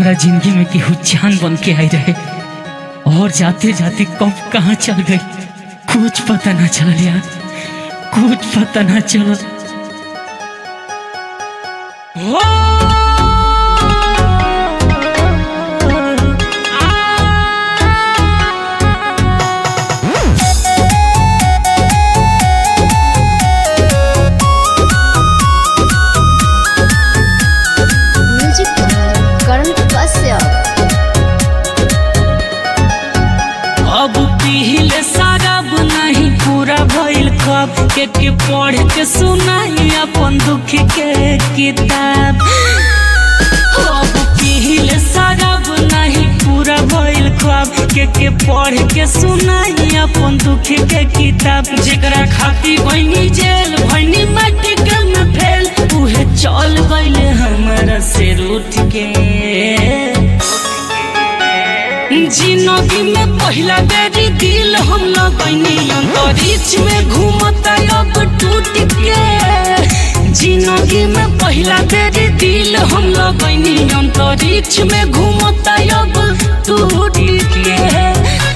हमारा जिंदगी में केहू जान बन के आई रहे और जाते जाते कब कहाँ चल गई कुछ पता ना चल यार कुछ पता ना चल म्यूजिक करण कश्यप अब पीले शराब नहीं पूरा भइल कब के के पढ़ के सुनाई अपन दुख के किताब अब पीले शराब नहीं पूरा भइल कब के के पढ़ के सुनाई अपन दुख के किताब जेकरा खाती बनी जेल भनी माटी के में फेल उहे चल गइले हमरा से रूठ के जिंदगी में पहला बेरी दिल हम लगनी अंतरिक्ष में घूमता अब टूट के जिंदगी में पहला बेरी दिल हम लगनी अंतरिक्ष में घूमता अब टूट के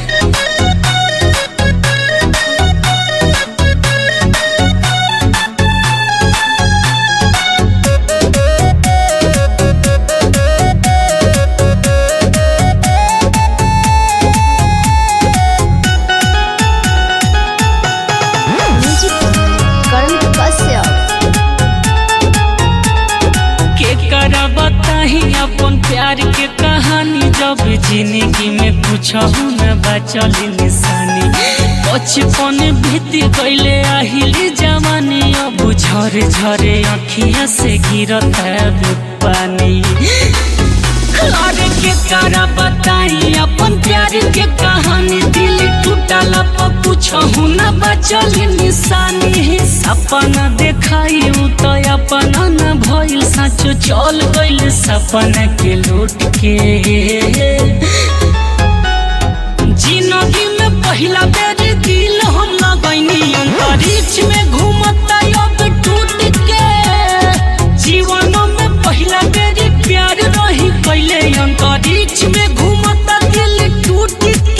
म्यूजिक करण कश्यप के करा बताही अपन प्यार के कहानी जब जिंदगी में कुछ न बचल निशानी बचपन बीत गईले आहिली जवानी अब झरे झरे अखिया से गिरत है पानी अरे के करा बताई अपन प्यार के कहानी दिल टूटल पर पूछहु न बचल निशानी सपना देखाई उ तो अपना न भइल सच चल गइल सपना के लूट के जिंदगी में पहला बेर दिल हम लगैनी अंतरिक्ष में घूमता अब टूट के जीवन में पहला बेर प्यार रही कैले अंतरिक्ष में घूमता दिल टूट के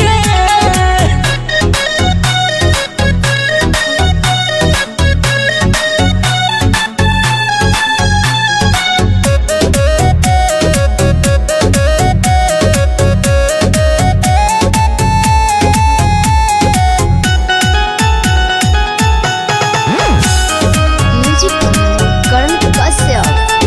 म्यूजिक करण कश्यप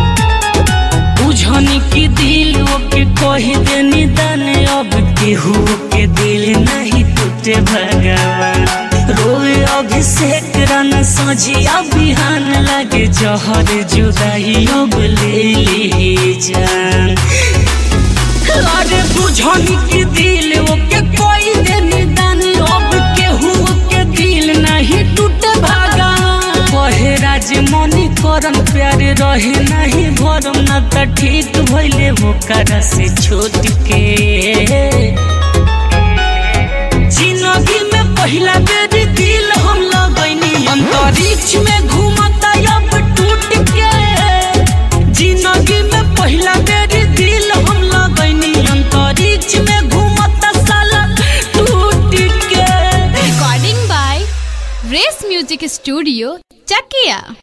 बुझनी की दिल के कही देनी दान अब केहू के दिल नहीं टूटे भगवान रोए अभिषेक रन सजिया बिहान लगे जहर जुदाई अब ले ली जान अरे बुझनी की दिल ओके कोई देनी दान अब केहू के दिल नहीं टूटे भागा कहे राज मनी करन प्यार रहे नहीं भरम न त ठीक भइले होकर से छोट के जिंदगी में पहला बेर दिल हम लगैनी अंतरिक्ष में घूमता अब टूट के जिंदगी में पहला बेर दिल हम लगैनी अंतरिक्ष में घूमता साला टूट के Recording by Race Music Studio, Chakia.